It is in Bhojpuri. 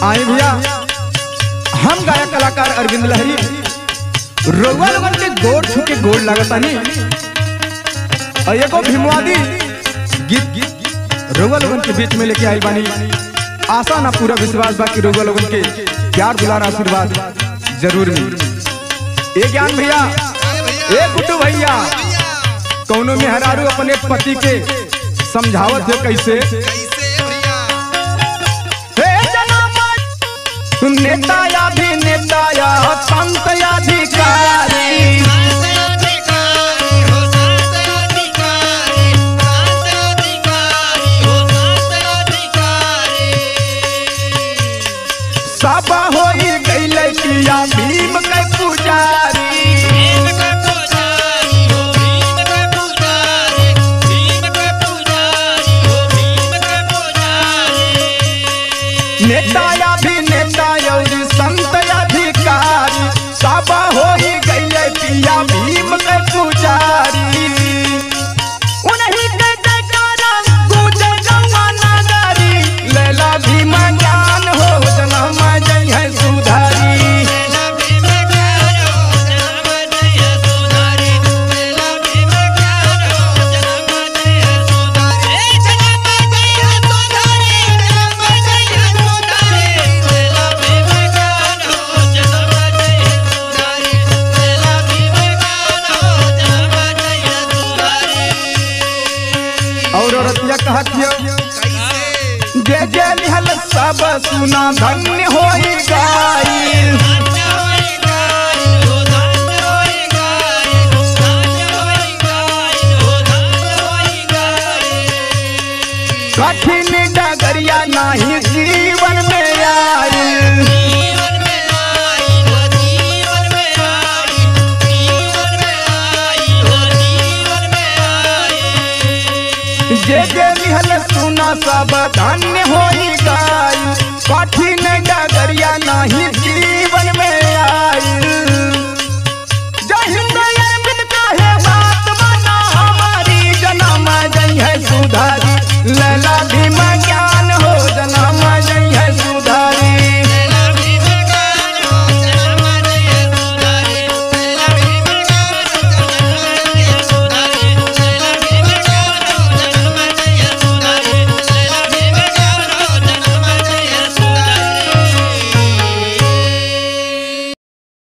आए भैया हम गायक कलाकार अरविंद लहरी रोवा लोगन के गोड़ छू के गोड़ लागतानी और एगो भीमवादी गीत गीत रोवा लोगन के बीच में लेके आई बानी आशा ना पूरा विश्वास बा कि रोवा लोगन के प्यार दुलार आशीर्वाद जरूर मिली ए ज्ञान भैया ए गुड्डू भैया कौनो मेहरारू अपने पति के समझावत है कैसे हे जनामत नेता अभिनेता या संत अधिकारी सब हो गईल किया भीम के पुजारी नेता अभिनेता और संत अधिकारी सब हो गईल किया भीम के पुजारी उन्हीं के जयकारा गूंजे गंगा नगरी लैला भीम ज्ञान हो जन्म जय है सुधारी और औरतिया कहत हियो जय जय निहल सब सुना धन्य होई गाई कठिन डगरिया नाही जीवन में आई जे जे निहल सुना सब धन्य होई गाई कठिन डगरिया नाही जीवन